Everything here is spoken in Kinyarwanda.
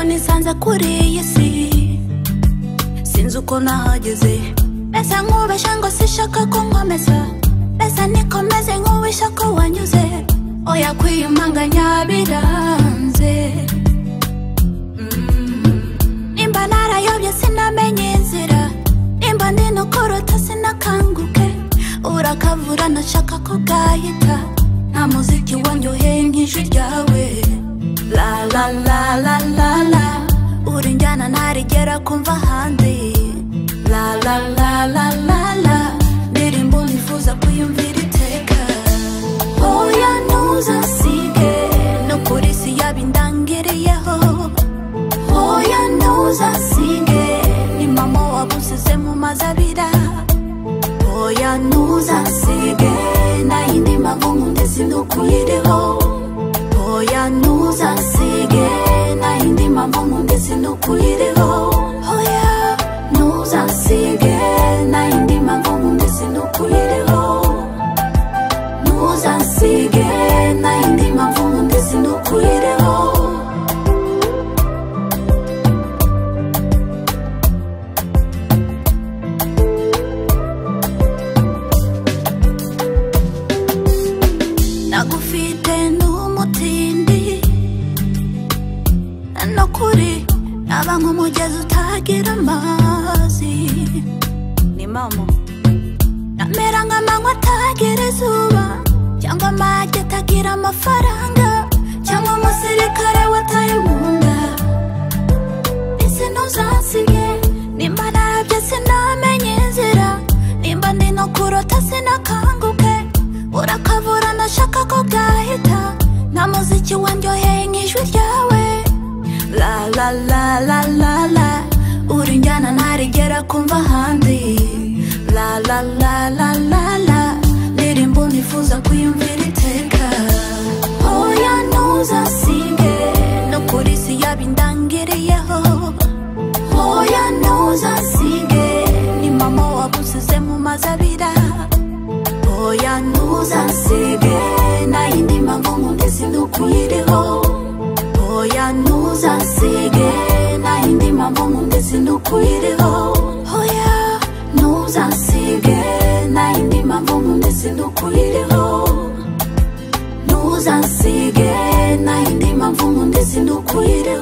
nasanze kuri iyi si sinzi uko nahageze mbese nkubeshya ngo sishaka ko nkomeza mbese niko meze nk'uwisha ko wanyuze oya kwiyumanganya biranze nimba narayobye sinamenye inzira nimba ndi no kuruta sinakanguke urakavura nashaka ko bwahita nta muziki wanyoheye nk'ijwi ryawe la la la la la la urinjyana ntarigera kumva ahandi la la la la la la ndirimbo nifuza kuyumvira iteka oya ntuzasige no kuri si yabindangiriyeho oya ntuzasige ni mama wagusize mu mazabira oya ntuzasige nta yindi mpamvu nkundi sinukuyiriho oya ntuzasige nta yindi mpamvu nkundi sinukuyiriho oya ntuzasige nta yindi mpamvu nkundi sinukuyiriho ntuzasige nta yindi mpamvu nkundi sinukuyiriho nagufite n'umutindi no kuri naba nk'umugezi utagira amazi ni mama namera nk'amanywa atagira izuba cyangwa amagi atagira amafaranga cyangwa umusirikare wataye mu nda ese ntuzasige nimba narabye sinamenye inzira nimba ndi no kurota sinakanguke urakavura nashaka ko bwahita nta muziki wandyoheye nk'ijwi ryawe la la la la la la urinjyana ntarigera kumva ahandi la la la la la la ndirimbo nifuza kuyumvira iteka oya ntuzasige no kuri si yabindangiriyeho oya ntuzasige ni mama wagusize mu mazabira oya ntuzasige nta yindi mpamvu nkundi sinukuyiriho oya ntuzasige nta yindi mpamvu nkundi sinukuyiriho oya ntuzasige nta yindi mpamvu nkundi sinukuyiriho ntuzasige nta yindi mpamvu nkundi sinukuyiriho